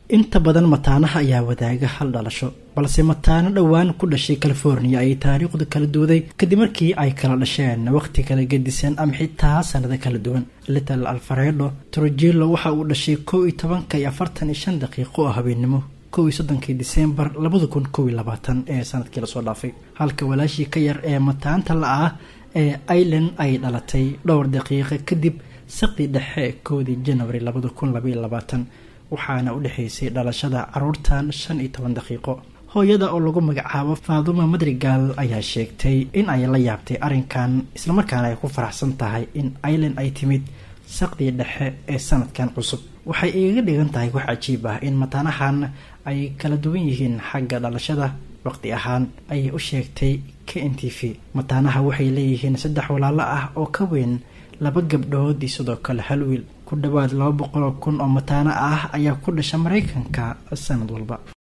inta badan mataanaha ayaa wadaaga hal dhalasho balse mataano dhowaan ku dhashay california ayay taariikhdu kala duwaday kadib markii ay kala dhasheen waqti kala gedisan ama xitaa sanado kala duwan little alfaredo trujillo waxa uu dhashay kow iyo tobanka iyo afartan iyo shan daqiiqo oo habeennimo kow iyo soddonkii disembar labada kun kow iyo labaatan ee sanadkii lasoo dhaafay halka walaashii ka yar ee mataanta la ah ee ireland ay dhalatay dhowr daqiiqo kadib saqdii dhexe koodii janary labada kun labaiyo labaatan waxaana u dhexaysay dhalashada caruurtan shan iyo toban daqiiqo hooyada oo lagu magacaabo faaduma madrigal ayaa sheegtay in ay la yaabtay arrinkan islamarkaana ay ku faraxsan tahay in ireland ay timid saqdii dhexe ee sanadkan cusub waxay igaga dhigan tahay wax cajiib ah in mataanahan ay kala duwan yihiin xagga dhalashada waqti ahaan ayay u sheegtay k n t v mataanaha waxay leeyihiin saddex walaalo ah oo ka weyn laba gabdhood iyo sidoo kale hal wiil ku dhowaad laba boqol oo kun oo mataano ah ayaa ku dhasha maraykanka sanad walba